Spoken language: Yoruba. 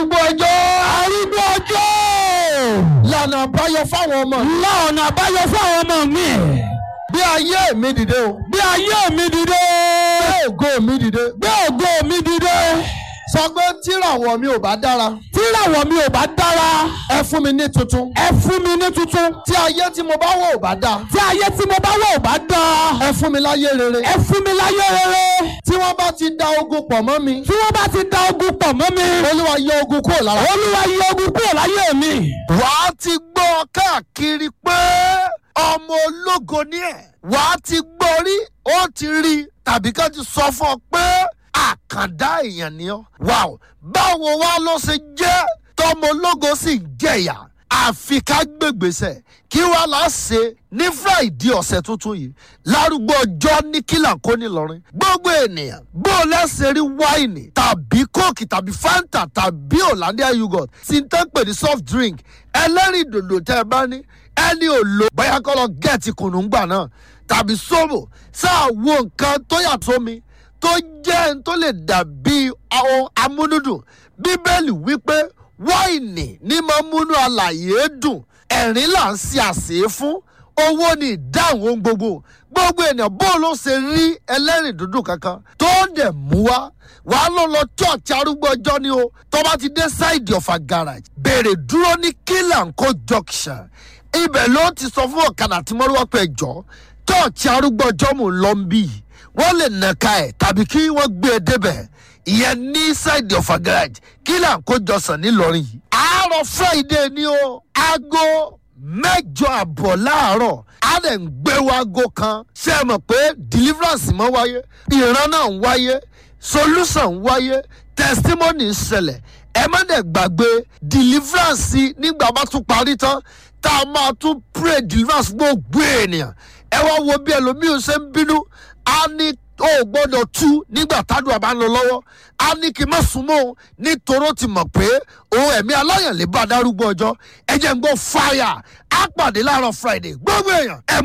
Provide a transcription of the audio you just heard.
arúgbó ọjọ́. arúgbó ọjọ́. lànà àbáyọ fáwọn ọmọ. la ọ̀nà àbáyọ fún àwọn ọmọ mi. bí ayé mi dìde o. bí ayé mi dìde. bí ògo mi dìde. bí ògo mi dìde. sọ pé tíràwọ̀ mi ò bá dára. tíràwọ̀ mi ò bá dára. ẹ fún mi ní tuntun. ẹ fún mi ní tuntun. tí ayé tí mo bá wọ̀ ò bá dáa. tí ayé tí mo bá wọ̀ ò bá dáa. ẹ fún mi láyé rere. ẹ fún mi láyé rere. tí wọ́n bá ti da ogun pọ̀ mọ́ mi. tí wọ́n bá ti da ogun pọ̀ mọ́ mi. olúwa yọ ogun kúrò lára. olúwa yọ ogun kúrò láyé mi. wàá ti gbọ́ káàkiri pé ọmọ ológo ni ẹ̀ wàá ti gbọ́ rí ó ti rí tàbí ká ti sọ fún ọ pé àkàndá èèyàn ni ọ́ wàá báwo wá ló ṣe jẹ́ tọmọ ológo sì ń jẹ̀yà àfi ká gbègbèsè kí wàá là á ṣe ní friday ọ̀sẹ̀ tuntun yìí lárúgbó ọjọ́ ní kílàkó ńìlọrin gbogbo ènìyàn bó o lẹ́sẹ̀ rí wáìnì tàbí kóòkì tàbí fanta tàbí hollandia yogurt tí n tẹ́ pè ní soft drink ẹlẹ́rìí dòdò tẹ́ ẹ bá ní ẹni ò lò bóyá kọ́ lọ gẹ̀ẹ́tì kùnúngbà náà tàbí sóbò sáà wo nǹkan tó yàtọ̀ mi tó jẹ́ n tó lè dàbí ohun amúnúdùn bíbélì wípé wáìnì ní máa múnú alàyè dùn ẹ̀rín là ń ṣe àṣẹ fún owó ní ìdáhùn ohun gbogbo gbogbo ènìyàn bó ló ṣe rí ẹlẹ́rìn dúdú kankan tó ń dẹ̀ mú wá wàá lọ lọ church arúgbó ọjọ́ ni o tó bá ti dé side of a garage béèrè dúró ní kílànkó junction ibẹ̀ ló ti sọ fún ọ̀kadà tí mọ́rúwá pé jọ church arúgbó ọjọ́ mò ń lọ ń bí wọ́n lè nàka ẹ̀ tàbí kí wọ́n gbé e débẹ̀ ìyẹn ní side of a garage kílànkó jọsàn nílọrin yìí àárọ̀ friday ni o aago mẹ́jọ àbọ̀ láàárọ̀ á dẹ̀ ń gbé wago kan ṣé ẹ mọ̀ pé deliverance mọ́ wáyé ìran náà ń wáyé solution ń wáyé testimony ń ṣẹlẹ̀ ẹ má dẹ̀ gbàgbé deliverance nígbà bá tún parí tán tá a máa tún pray deliverance gbogbo ènìyàn ẹ wá wo bí ẹlòmíín ṣe ń bínú á ní ó gbọ́dọ̀ tú nígbà tádùn àbá ń lọ lọ́wọ́ á ní kí n má súnmọ́ òun nítorí ó ti mọ̀ pé òun ẹ̀mí aláyàn lè bá a dárúgbó ọjọ́ ẹ jẹ́ ń gbọ́ fire á pàdé láàárọ̀ friday gbogbo èèyàn ẹ